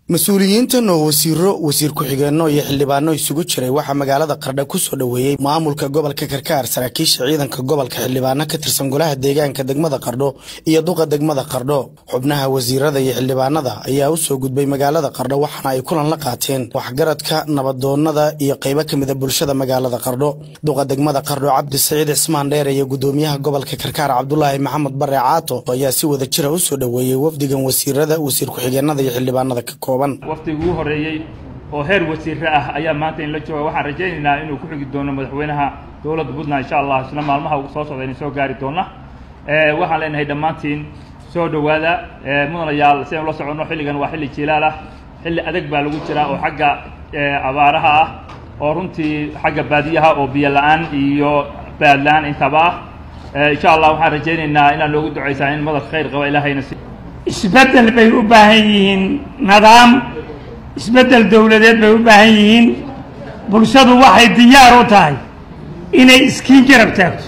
mas-uuliyiintan oo wasiiro wasiir ku-xigeenno iyo xildhibaano isugu jiray waxaa magaalada qardha ku soo dhoweeyey maamulka gobolka karkaar saraakiisha ciidanka gobolka xildhibaano ka tirsan golaha deegaanka degmada qardho iyo duqa degmada qardho xubnaha wasiirada iyo xildhibaanada ayaa u soo gudbay magaalada qardho waxaana ay kulan la qaateen waxgaradka nabadoonnada iyo qaybo ka mida bulshada magaalada qardho duqa degmada qardho cabdi saciid cismaan dheer iyo gudoomiyaha gobolka karkaar cabdulaahi maxamed bare caato ayaa si wada jira u soo dhoweeyey wafdigan wasiirada wasiir ku-xigeenada iyo xildhibaanada ka kooban waftigii ugu horreeyey oo heer wasiire ah ayaa maanta in la jooga waxaan rajaynaynaa inuu ku xigi doono madaxweynaha dowladda puntland insha allah isla maalmaha soo socda inay soo gaari doona waxaan leenahay dhammaantiin soo dhowaada mudanayaal si aynu la soconno xilligan waa xilli jilaal ah xilli adag baa lagu jiraa oo xagga abaaraha ah oo runtii xagga baadiyaha oo biyo la-aan iyo baad la-aan intaba ah insha allah waxaan rajaynaynaa inaad noogu ducaysaan in madal khayr qaba ilaahayna si isbeddel bay u baahan yihiin nidaam isbeddel dowladeed bay u baahan yihiin bulshadu waxay diyaar u tahay inay iskiin garab taagto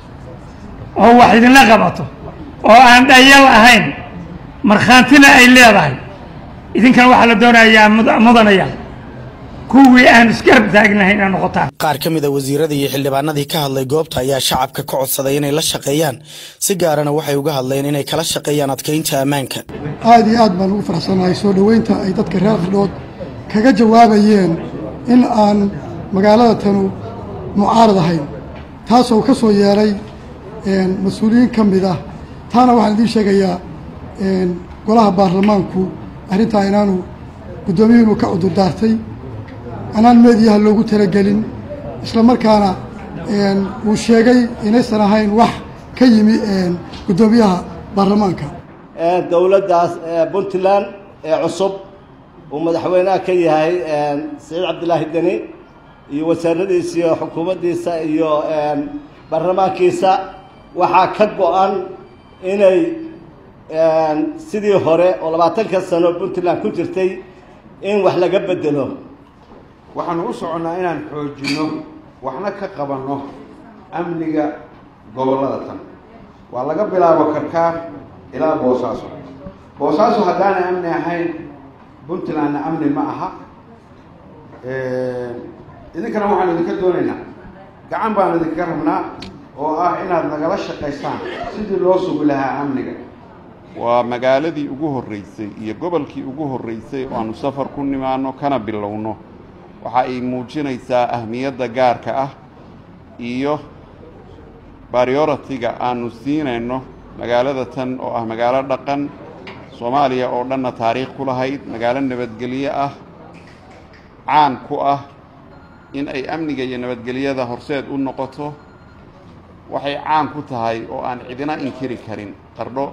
oo wax idinla qabato oo aan dhayal ahayn markhaantina ay leedahay idinkan waxaa la doonayaa mudanaya kuwii aan isgarab taagnahayn inay noqotaan qaar ka mida wasiiradii iyo xildhibaanadii ka hadlay goobta ayaa shacabka ka codsaday inay la shaqeeyaan si gaarana waxay uga hadleen inay kala shaqeeyaan adkaynta ammaanka aad iyo aad baan ugu faraxsanahay soo dhoweynta ay dadka reer qardhood kaga jawaabayeen in aan magaalada tanu mucaarad ahayn taasoo ka soo yeelay mas-uuliyiin ka mid ah taana waxaan idiin sheegayaa golaha baarlamaanku arrintaa inaanu guddoomiyuhunu ka cudurdaartay anaan meediyaha loogu talagelin isla markaana uu sheegay inaysan ahayn wax ka yimi guddoomiyaha baarlamaanka dowladdaas puntland ee cusub uu madaxweynaha ka yahay saciid cabdilaahi deni iyo wasaaradiisa iyo xukuumaddiisa iyo baarlamaankiisa waxaa ka go-an inay sidii hore oo labaatanka sano puntland ku jirtay in wax laga bedelo waxaanu u soconnaa inaan xoojinno waxna ka qabanno amniga gobollada tan waa laga bilaabo karkaar ilaa boosaaso boosaaso haddaanay amni ahayn puntlandna amni ma aha idinkana waxaanu idinka doonaynaa gacan baanu idinka rabnaa oo ah inaad nagala shaqaysaan sidii loo sugi lahaa amniga waa magaaladii ugu horreysay iyo gobolkii ugu horreysay oo aanu safar ku nimaano kana bilowno waxa ay muujinaysaa ahmiyadda gaarka ah iyo barioritiga aanu siinayno magaalada tan oo ah magaalo dhaqan soomaaliya oo dhanna taariikh ku lahayd magaalo nabadgelyo ah caan ku ah in ay amniga iyo nabadgelyada horseed u noqoto waxay caan ku tahay oo aan cidina inkiri karin qardho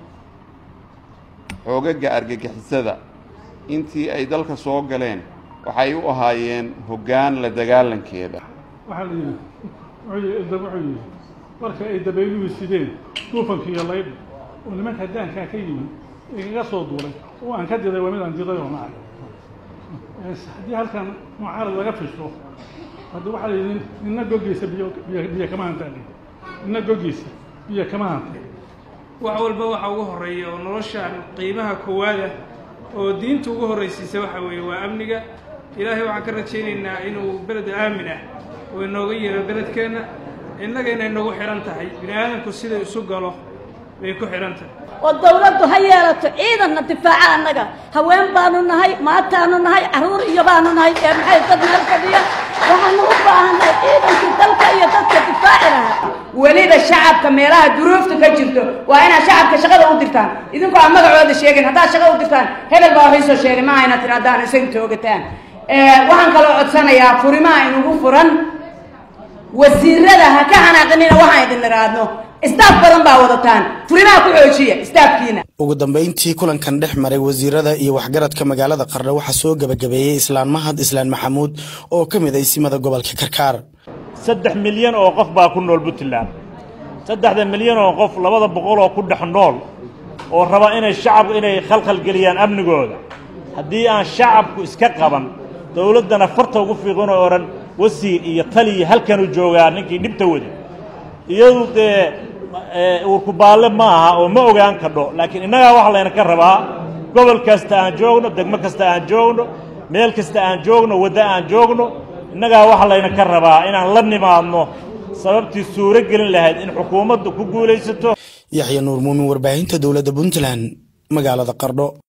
xoogaga argagixisada intii ay dalka soo galeen waxay u ahaayeen hoggaan la dagaalankeeda waxaa la yidhi wuxuu yidhi marka ay dabayluhu sideen duufanka iyo laydha oo nimanka daankaa ka yimid igaga soo duulay oo aan ka diday waa mid aan diday oo nacay haddii halkan mucaarad laga fisho haddii waxaa la yidhi nina goggiisa biyo biyo kama hantaali nina goggiisa biyo kama hanta wax walba waxa ugu horreeya oo nolosha qiimaha koowaada oo diinta ugu horraysiisa waxa weeye waa amniga ilaahay waxaan ka rajaynaynaa inuu beled aamin ah oo inooga yeero beledkeenna innaga inay nagu xidhan tahay bini aadamku sida isu galo bay ku xidhan tahay oo dawladdu ha yeelato ciidanna difaaca annaga haween baanu nahay maataanu nahay carruur iyo baanu nahay ee maxay dad meel fadhiya waxaanu u baahannahay ciidankii dalka iyo dadka difaaci lahaa weliba shacabka meelaha duruufta ka jirto waa inaad shacabka shaqada u dirtaan idinkoo aan magacooda sheegin haddaad shaqada u dirtaan hebel baa waxay soo sheegay maaha inaad tirahdaan isaga toogataan waxaan kaloo codsanayaa furimaha inugu furan wasiirada ha ka xanaaqinina waxaan idin iraadno istaaf badan baa wadataan furimaha ku xoojiya istaafkiina ugu dambayntii kulankan dhex maray wasiirada iyo waxgaradka magaalada qardho waxaa soo gebagabeeyey islaan mahad islaan maxamuud oo ka mid ay simada gobolka karkaar saddex milyan oo qof baa ku nool puntland saddexda milyan oo qof labada boqol oo ku dhex nool oo raba inay shacabku inay khalkhalgeliyaan amnigooda haddii aan shacabku iska qaban dowladdana farta ugu fiiqin oo odhan wasiir iyo taliya halkanuu joogaa ninkii dhibta wada iyadu dee uurkubaalle ma aha oo ma ogaan kadho laakiin innagaa waxaa layna ka rabaa gobol kasta aan joogno degmo kasta aan joogno meel kasta aan joogno waddo aan joogno innagaa waxaa layna ka rabaa inaan la nimaadno sababtii suuro gelin lahayd in xukuumaddu ku guulaysato yaxya nuur muumin warbaahinta dowladda puntland magaalada qardho